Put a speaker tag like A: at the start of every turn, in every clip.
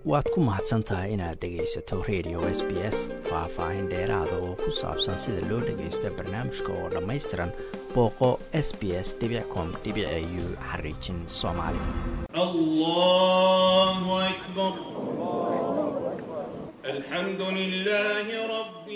A: waad ku mahadsan tahay inaad dhegaysato radio s b s faah-faahin dheeraada oo ku saabsan sida loo dhagaysto barnaamijka oo dhammaystiran booqo s b s com u xariijin soomaali
B: الله أكبر الحمد لله رب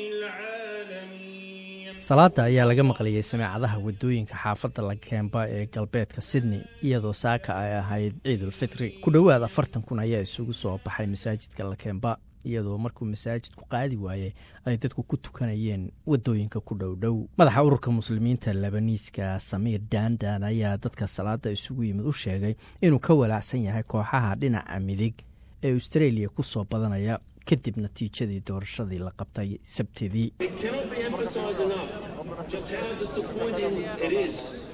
B: العالمين
A: salaada ayaa laga maqlayay sameecadaha wadooyinka xaafadda lakemba ee galbeedka sydney iyadoo saaka ay ahayd ciidulfitri ku dhowaad afartan kun ayaa isugu soo baxay masaajidka lakemba iyadoo markuu masaajidku qaadi waayey ay dadku ku tukanayeen wadooyinka ku dhowdhow madaxa ururka muslimiinta labaniiska samiir dandan ayaa dadka salaada isugu yimid u sheegay inuu ka walaacsan yahay kooxaha dhinaca midig ee australia ku soo badanaya kadib natiijadii doorashadii la qabtay sabtidii
C: It cannot be emphasised enough just how disappointing it is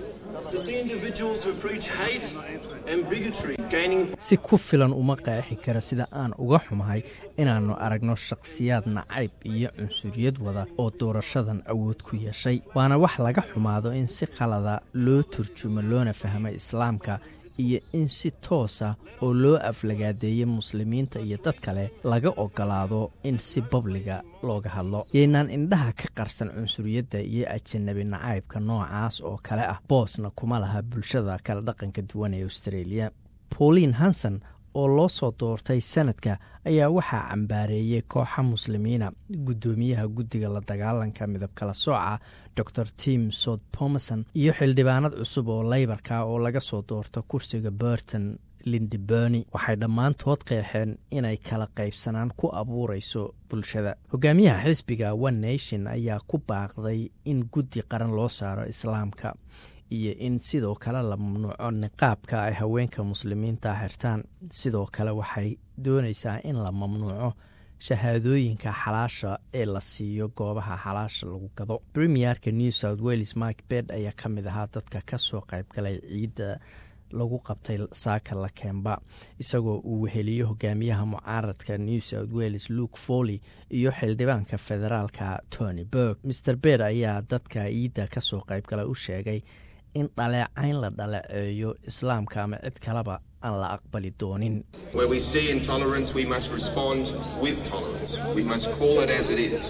C: to see individuals who preach hate and bigotry gaining
A: si ku filan uma qeexi kara sida aan uga xumahay inaannu aragno shakhsiyaad nacayb iyo cunsuriyad wada oo doorashadan awood ku yeeshay waana wax laga xumaado in si qalada loo turjumo loona fahmo islaamka iyo in si toosa oo loo aflagaadeeyey muslimiinta iyo dad kale laga ogolaado in si babliga looga hadlo yaynaan indhaha ka qarsan cunsuriyadda iyo ajanabi nacaybka noocaas oo kale ah boosna kuma laha bulshada kala dhaqanka duwan ee australia pauline hanson oo loo soo doortay sanadka ayaa waxaa cambaareeyey kooxa muslimiina guddoomiyaha guddiga la dagaalanka midab kala sooca dor tim sod pomerson iyo xildhibaanad cusub oo leybarka oo laga soo doorto kursiga burton lindiberni waxay dhammaantood qeexeen inay kala qaybsanaan ku abuurayso bulshada hogaamiyaha xisbiga one nation ayaa ku baaqday in guddi qaran loo saaro islaamka iyo in sidoo kale la mamnuuco niqaabka ay haweenka muslimiinta xirtaan sidoo kale waxay doonaysaa in la mamnuuco shahaadooyinka xalaasha ee la siiyo goobaha xalaasha lagu gado premierka new south wales mike bed ayaa ka mid ahaa dadka ka soo qaybgalay ciidda lagu qabtay saaka lakemba isagoo uu weheliyo hogaamiyaha mucaaradka new south wales luke foley iyo xildhibaanka federaalka tony burg mer bed ayaa dadka ciidda kasoo qaybgala u sheegay in dhaleecayn la dhaleeceeyo islaamka ama cid kaleba aan la aqbali doonin
D: Where we see intolerance, we must respond with tolerance. We must call it as it is.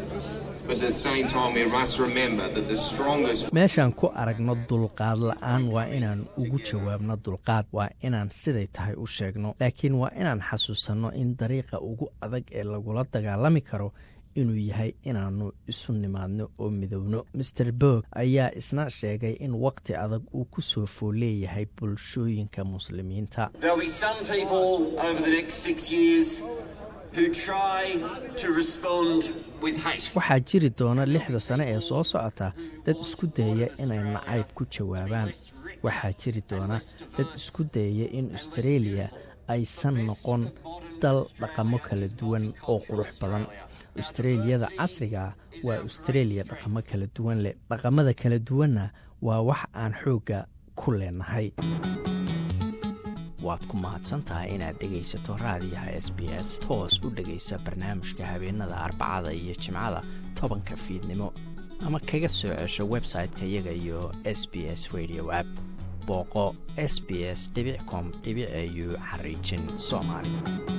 D: But at the same time, we must remember that the strongest
A: meeshaan ku aragno dulqaad la-aan waa inaan ugu jawaabno dulqaad waa inaan siday tahay u sheegno laakiin waa inaan xasuusanno in dariiqa ugu adag ee lagula dagaalami karo inuu yahay inaannu isu nimaadno oo midowno maer borg ayaa isna sheegay in waqti adag uu ku soo fool leeyahay bulshooyinka muslimiinta
E: There'll be some people over the next six years who try to respond with hate.
A: waxaa jiri doona lixda sane ee soo socota dad isku dayaya inay nacayb ku jawaabaan waxaa jiri doona dad isku dayaya in australia aysan noqon dal dhaqamo kala duwan oo qurux badan australiyada casrigaa waa australia dhaqamo kala duwan leh dhaqamada kala duwanna waa wax aan xoogga ku leenahay waad ku mahadsantahay inaad dhegaysato raadiyaha s b s toos u dhegaysa barnaamijka habeenada arbacada iyo jimcada tobanka fiidnimo ama kaga soo cesho website-ka iyaga iyo s b s radio app booqo s b s com au xariijin soomaali